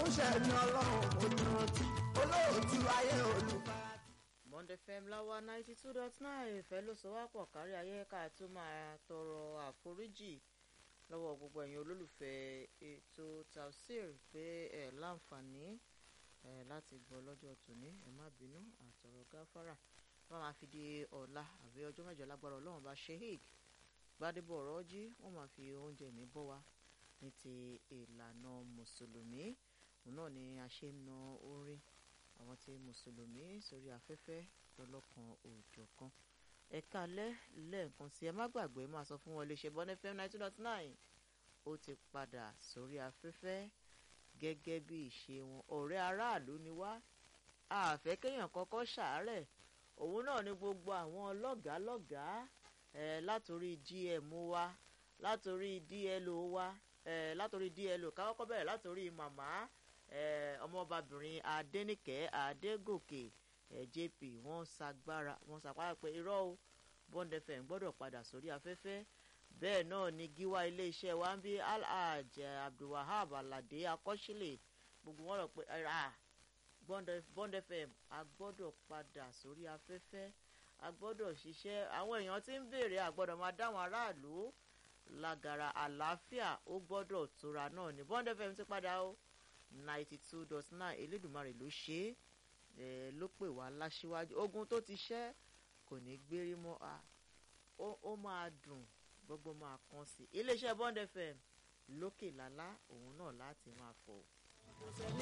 ṣẹ̀ ní ọlọ́run mo dúró tí olóòtú ayé olùfara. Monday FM láwa ninety two dot nine ìfẹ́ ló sọ wá pọ̀ kárí ayé ká tó máa tọrọ àforíjì lọ́wọ́ gbogbo ẹ̀yin olólùfẹ́ ètò Tafsir pé ẹ̀ láǹfààní ẹ̀ láti gbọ́ lọ́jọ́ tòní ẹ̀ má bínú àtọ̀rọ̀ gáfárà wọ́n máa fi di ọ̀la àbí ọjọ́ mẹ́jọ lágbára ọlọ́run bá sheik gbadebo ọ̀rọ̀ jí wọ́n máa fi oúnjẹ mi bọ́ wa ní ti ìlànà mùsùlùmí òun náà ni a ṣe ń na orin àwọn tí mùsùlùmí sórí afẹ́fẹ́ lọ́lọ́kan òòjọ́ kan ẹ̀ka alẹ́ lẹ́ẹ̀kan sí ẹ má gbàgbé máa sọ fún wọn iléeṣẹ́ bọ́n fm ninety dot nine ó ti padà sórí afẹ́fẹ́ gẹ́gẹ́ bí ìṣe wọn ọ̀rẹ́ aráàlú ni wá àfẹ́ kéèyàn kọ́kọ́ ṣàárẹ̀ òun náà ni gbogbo àwọn lọ́gàálọ́gàá ẹ̀ látòrí gm wa látòrí dlo wa ẹ̀ látòrí dlo káwọ́kọ́ bẹ̀rẹ̀ látòrí màmá ọmọbabìnrin adẹnìkẹ́ adégòkè jp wọ́n ṣagbára wọ́n ṣàpárá pé irọ́ o bond fm gbọ́dọ̀ padà sórí afẹ́fẹ́ bẹ́ẹ̀ náà ni gíwá iléeṣẹ́ wa ń bí alhaj abdulwahab alade akọ́sílẹ̀ gbogbo wọn rọ pé bond fm a gbọ́dọ̀ padà sórí afẹ́fẹ́ a gbọ́dọ̀ ṣiṣẹ́ àwọn èèyàn tí ń béèrè a gbọ́dọ̀ máa dáwọn aráàlú lágara àlàáfíà ó gbọ́dọ̀ tóra náà ni bond fm ti padà o ninety two dot nine elédùnmarè ló ṣe é ló pè wá láṣíwájú ogun tó ti ṣẹ́ kò ní gbérí mọ́ a ó máa dùn gbogbo máa kàn sí iléeṣẹ́ bond fm lókè lálá òun náà láti máa fọ̀.